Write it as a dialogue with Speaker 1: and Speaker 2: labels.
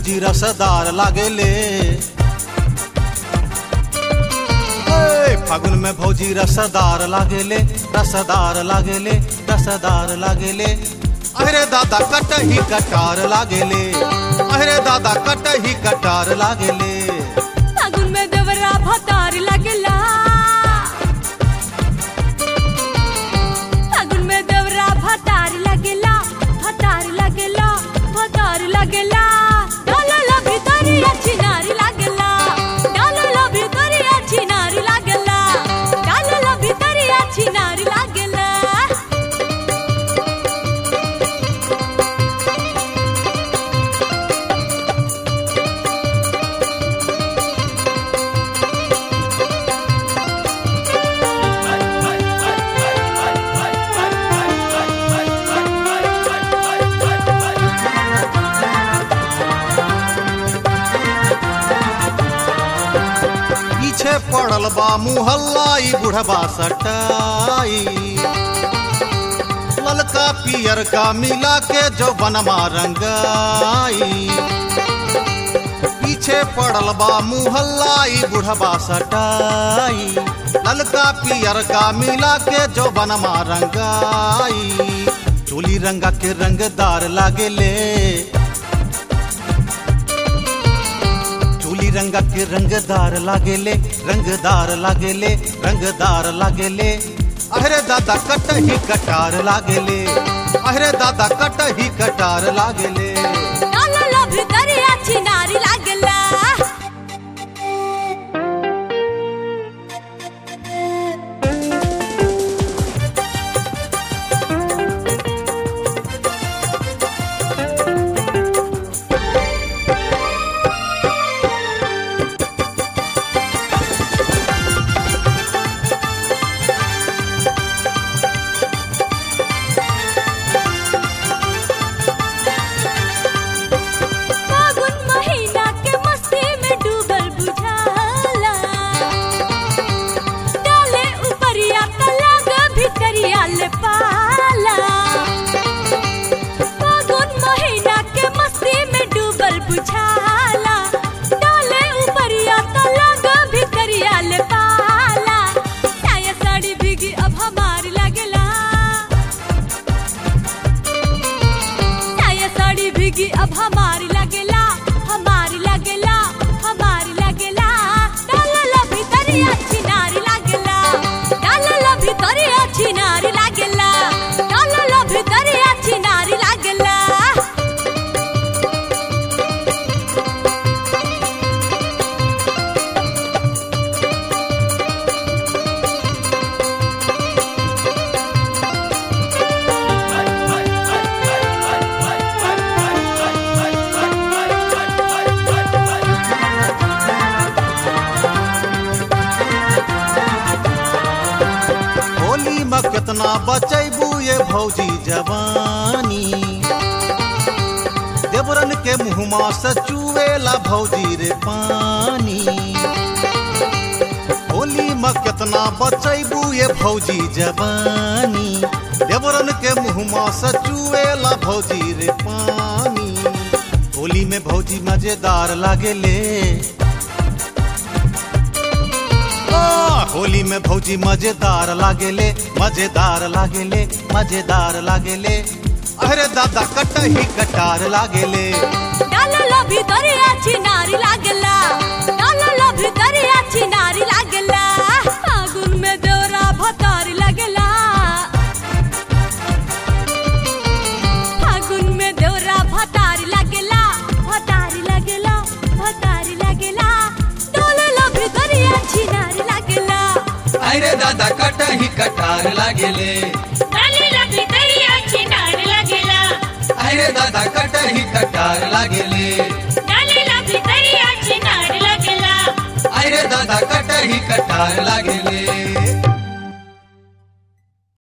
Speaker 1: भौजी रसदार लागेले ए, फागुन में भौजी रसदार लागेले रसदार लागेले रसदार लागेले अरे दादा कटही कटार लागेले अरे दादा कटही कटार लागेले
Speaker 2: फागुन में देवरा भतार लागेला फागुन में देवरा भतार लागेला भतार लागेला भतार लागेला डालला भितरिया छिनारी लागेला डालला भितरिया छिनारी लागेला डालला भितरिया छिनारी लागेला
Speaker 1: पीछे पड़ल बा मुहल्लाई बुढ़बा सटाई ललका पियर का मिला के जो बनवा रंगाई पीछे पड़ल बा मुहल्लाई बुढ़बा सटाई ललका पियर का मिला के जो बनवा रंगाई चोली रंगा के रंगदार लागेले चोली रंगा के रंगदार लागेले रंगदार लागेले रंगदार लागेले अरे दादा कटही कटार लागेले अरे दादा कटही कटार लागेले
Speaker 2: डालला भितरिया छिनारी लागेला फागुन महीना के मस्ती में डूबल बुझाला डाले उपरिया तलाग भितरिया ले पाला फागुन महीना के मस्ती में डूबल बुझाला डाले उपरिया तलाग भितरिया ले पाला साया साड़ी भीगी अब हमार लागेला साया साड़ी भीगी अब हमारी लगेला हमारी लगेला हमारी लगेला डालला भितरिया छिनारी लागेला डालला भितरिया छिनारी लागेला डालला भितरिया छिनारी लागेला
Speaker 1: होली में कितना बचैबू ये भौजी जवानी देवरन के मुँहमा से चुएला भौजी रे पानी होली में कितना बचैबू ये भौजी जवानी देवरन के मुँहमा से चुएला भौजी रे पानी होली में भौजी मजेदार लागेले आ, होली में भौजी मजेदार लागेले मजेदार लागेले मजेदार लागेले अरे दादा कटही कटार लागेले
Speaker 2: डालला भितरिया छिनारी लागेला डालला भितरिया छिनारी लागेला फागुन में दौरा भतारी लागेला फागुन में दौरा भतारी लागेला भतारी लागेला भतारी लागेला डालला भितरिया छिनारी लागेला
Speaker 3: अरे दादा कटही कटार लागेले
Speaker 2: डालला भितरिया छिनारी लागेला
Speaker 3: अरे दादा कटही कटार लागेले
Speaker 2: डालला भितरिया छिनारी लागेला
Speaker 3: अरे दादा कटही कटार लागेले